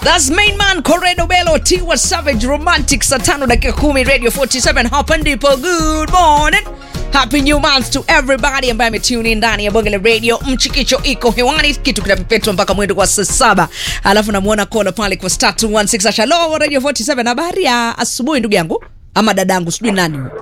That's main man Corredo Bello Tiwa Savage Romantic saa tano dakika kumi Radio 47 hapa ndipo. Good morning. Happy new month to everybody ambaye ametune in ndani ya bonge la radio. Mchikicho iko hewani, kitu kinapepetwa mpaka mwendo kwa saa saba. Alafu namuona kola pale kwa star 216 Shalom Radio 47. Habari ya asubuhi ndugu yangu ama dadangu, sijui nani huyo.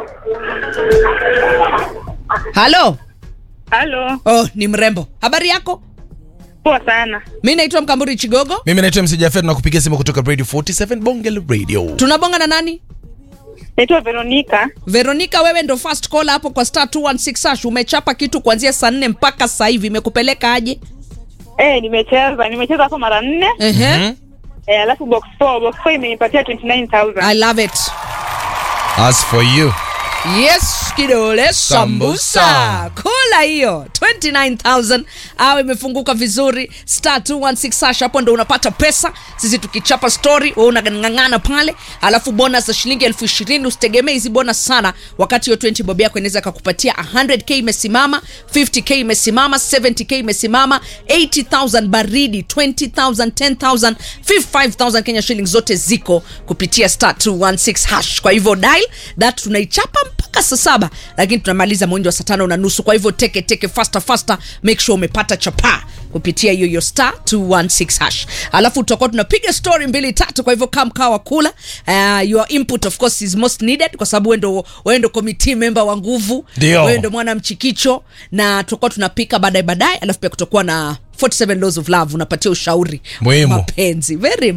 Halo. Halo, Oh, ni mrembo. Habari yako? poa sana. Mi naitwa Mkamburi Chigogo. mimi naitwa MC Jafet na kupigia simu kutoka radio 47 bonge la radio Tunabonga na nani? Naitwa Veronica. Veronica, wewe ndo first call hapo kwa star 216 hash. Umechapa kitu kuanzia saa nne mpaka sasa hivi, imekupeleka aje? Eh, nimecheza nimecheza hapo mara nne. Ehe. Eh, alafu box 4 box 4 imenipatia 29000. I love it. as for you Yes, kidole sambusa. Sambusa. Kula hiyo 29000 au imefunguka vizuri star 216 hash, hapo ndo unapata pesa. Sisi tukichapa story, wewe unang'ang'ana pale, alafu bonus za shilingi elfu ishirini. Usitegemee hizi bonus sana, wakati hiyo 20 bob yako inaweza kakupatia 100k imesimama, 50k imesimama, 70k imesimama, 80000 baridi, 20000, 10000, 5000 Kenya shillings zote ziko kupitia star 216 hash. Kwa hivyo dial that tunaichapa mpaka saa saba, lakini tunamaliza mwendo wa saa tano na nusu. Kwa hivyo teke teke, faster faster, make sure umepata chapaa kupitia hiyo hiyo star 216 hash, alafu tutakuwa tunapiga story mbili tatu. Kwa hivyo kama mkawa kula, uh, your input of course is most needed, kwa sababu wewe ndo wewe ndo committee member wa nguvu, Ndio. wewe ndo mwana mchikicho, na tutakuwa tunapika baadaye baadaye, alafu pia kutakuwa na 47 laws of love, unapatia ushauri wa Muhimu. mapenzi very